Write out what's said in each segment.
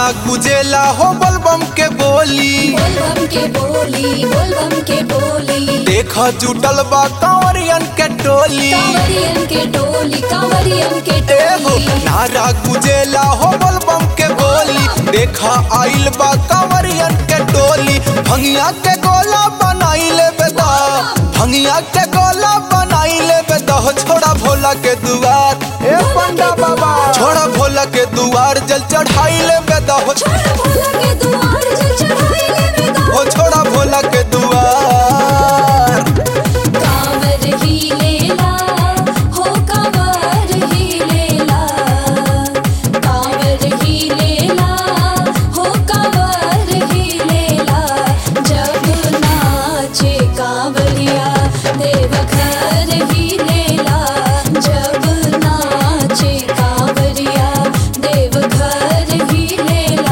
नारा गुजेला हो बलबम के बोली बोलबम के बोली बोलबम के बोली देख जुटल बा कंवरियन के टोली कांवरियन के टोली कांवरियन के एहो टोली नारा गुजेला हो बलबम के बोली देखा आइल बा कंवरियन के टोली भंगिया के गोला बनाई ले बेदा भंगिया के गोला बनाई ले बेदा हो छोड़ा भोला के दुआर ए पंडा बाबा छोड़ा भोला के दुआर जल चढ़ाई ले बेदा हो छोड़ भोला के दुआर जल चढ़ाई ले बेदा हो छोड़ा भोला के दुआर कांवर ही लेला हो कांवर ही लेला कांवर ही लेला हो कांवर ही लेला जब नाचे कांवरिया देवघर ही लेला जब नाचे कांवरिया देवघर ही लेला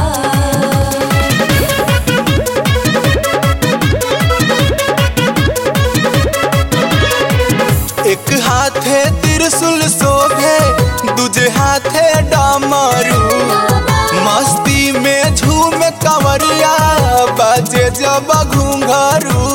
एक हाथे त्रिशूल शोभे दूजे हाथे डामरू मस्ती में झूम कंवरिया बाजे जब घूंघरू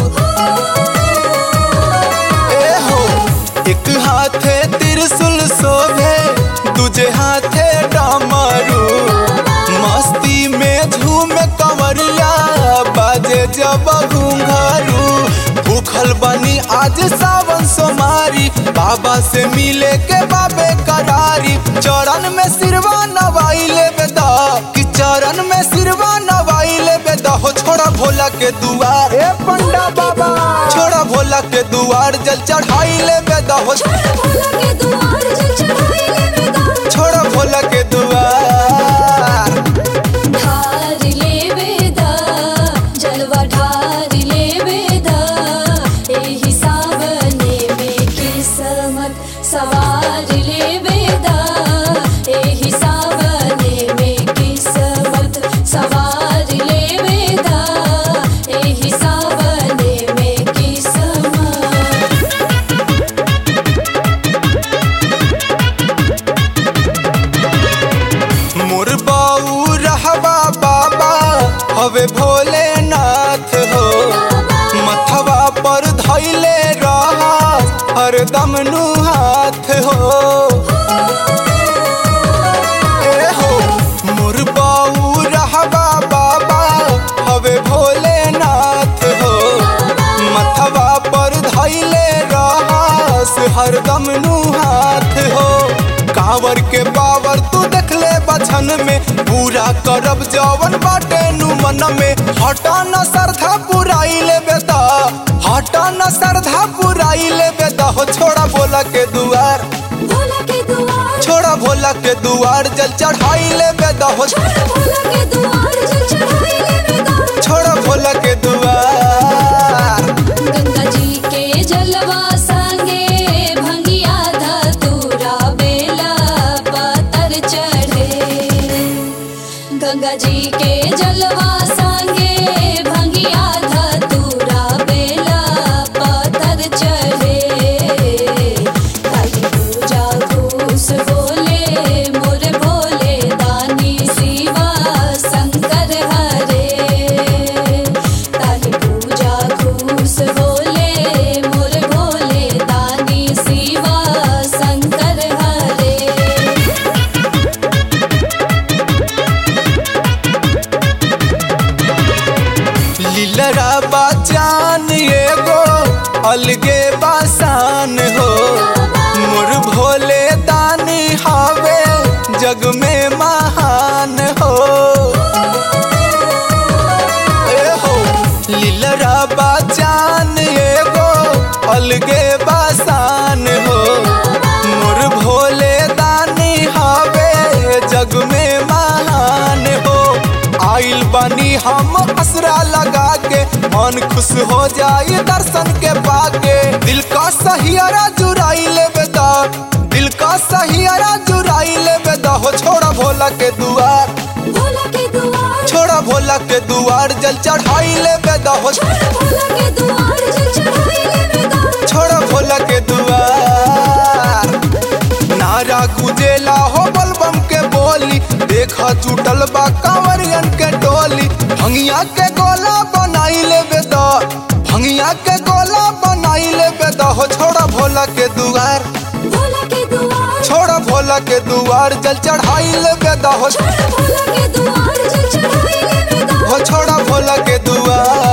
ए हो एक हाथे त्रिशूल शोभे दूजे हाथे डामरू मस्ती में झूम कंवरिया बाजे जब घूंघरू भूखल बनी आज सावन सोमारी बाबा से मिले के बाबे करारी चरण में सिरवा नवाई ले बेदा कि चरण में सिरवा नवाई ले बेदा हो छोड़ा भोला के दुआर ए पंडा बाबा छोड़ा भोला के दुआर जल चढ़ाई ले बेदा हो छोड़ भोला के दुआर जल चढ़ाई ले बेदा छोड़ा भोला के दुआर ढार ले बेदा जलवा ढार ले बेदा एही सावने में किस्मत सवार ले बेदा एही सावने में किस्मत सवार ले बेदा एही सावने में किस्मत मोर बाऊ रहबा बाबा हवे भोलेनाथ हो मथवा पर धैले रहा हरदम नु हाथ हो ए हो मोर बाऊ रहबा बाबा हवे भोलेनाथ हो मथवा पर धैले रहास हरदम नु हाथ हो कांवर के पावर तू देख ले बछन में पूरा करब जवन बाटे नु मन में हटा न श्रद्धा पुराई ले बेदा हटा न श्रद्धा पुराई ले बेदा हो छोड़ा भोला के दुआर भोला के दुआर छोड़ा भोला के दुआर जल चढ़ाई ले बेदा हो छोड़ भोला के दुआर जल चढ़ाई ले बेदा छोड़ा भोला के दुआर गंगा जी के जलवा संगे भंगिया धतूरा बेला पातर चढ़े गंगा जी के जलवा संगे भंगिया धतूरा बेला पातर चढ़े काली पूजा घूस बोले मोर भोले दानी शिवा शंकर हरे काली पूजा घूस बोले मोर भोले दानी शिवा शंकर हरे लीलरा बाचान एगो अलगे बासान हो मोर भोले दानी हावे जग में महान हो ए हो लीलरा बाचान एगो अलगे बासान हो मोर भोले दानी हावे जग में महान हो आइल बनी हम असरा लगा के मन खुश हो जाए दर्शन के पाके दिल का सहियारा जुराई ले बेदा दिल का सहियारा जुराई ले बेदा हो छोड़ा भोला के दुआर भोला के दुआर छोड़ा भोला के दुआर जल चढ़ाई ले बेदा हो छोड़ भोला के दुआर जल चढ़ाई ले बेदा छोड़ा भोला के दुआर नारा गुजेला हो बलबम के बोली देखा जुटल बा कांवर भंगिया के गोला बनाई लेबे द भंगिया के गोला बनाई लेबे द हो छोड़ा भोला के दुआर भोला के दुआर छोड़ा भोला के दुआर जल चढ़ाई लेबे द हो छोड़ भोला के दुआर जल चढ़ाई लेबे दा हो छोड़ा भोला के दुआर